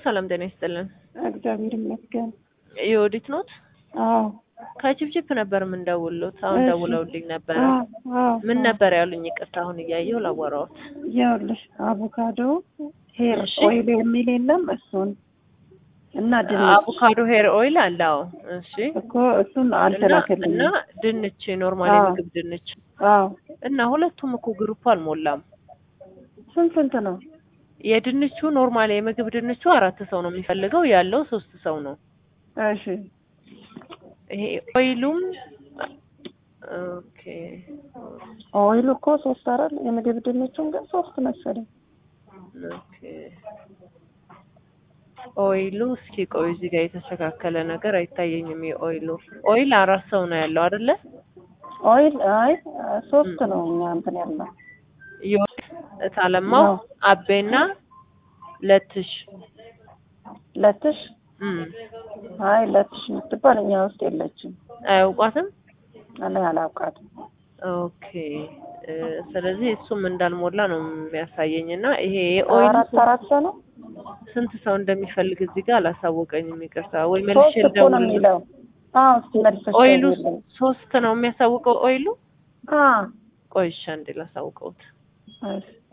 ሰላም ጤና ይስጥልን። እግዚአብሔር ይመስገን። የወዲት ኖት አዎ ከቺፕቺፕ ነበር የምንደውሉት። አሁን እሺ። ደውለውልኝ ነበረ። አዎ አዎ። ምን ነበር ያሉኝ? ይቅርታ አሁን እያየሁ ላወራዎት። ይኸውልሽ አቮካዶ ሄር እሺ። ኦይል የሚል የለም እሱን እና ድንች አቮካዶ ሄር ኦይል አለ። አዎ እሺ። እኮ እሱን እና አልተላከልኝም። እና ድንች ኖርማል አዎ። የምግብ ድንች አዎ እና ሁለቱም እኮ ግሩፕ አልሞላም። ስንት ስንት ነው? የድንቹ ኖርማል የምግብ ድንቹ አራት ሰው ነው የሚፈልገው ያለው ሶስት ሰው ነው። እሺ ይሄ ኦይሉም ኦኬ ኦይሉ እኮ ሶስት አይደል? የምግብ ድንቹን ግን ሶስት መሰለኝ። ኦኬ ኦይሉ እስኪ ቆይ እዚህ ጋር የተስተካከለ ነገር አይታየኝም። የኦይሉ ኦይል አራት ሰው ነው ያለው አይደለ? ኦይል አይ ሶስት ነው እኛ እንትን ያልነው። ዮድ እታለማው አዎ። አቤና ለትሽ ለትሽ እም አይ ለትሽ የምትባል እኛ ውስጥ የለችም። አያውቋትም። እኔ አላውቃትም። ኦኬ እ፣ ስለዚህ እሱም እንዳልሞላ ነው የሚያሳየኝ እና ይሄ የኦይሉ አራት አራት ሰው ነው። ስንት ሰው እንደሚፈልግ እዚህ ጋር አላሳወቀኝም። ይቅርታ ወይ መልሼ ሶስት እኮ ነው ልደውል። የሚለው። አዎ እስኪ መልሰሽ ኦይሉ ደውዪልኝ። ሶስት ነው የሚያሳውቀው ኦይሉ። አዎ ቆይ እሺ አንዴ ላሳውቀውት። እሺ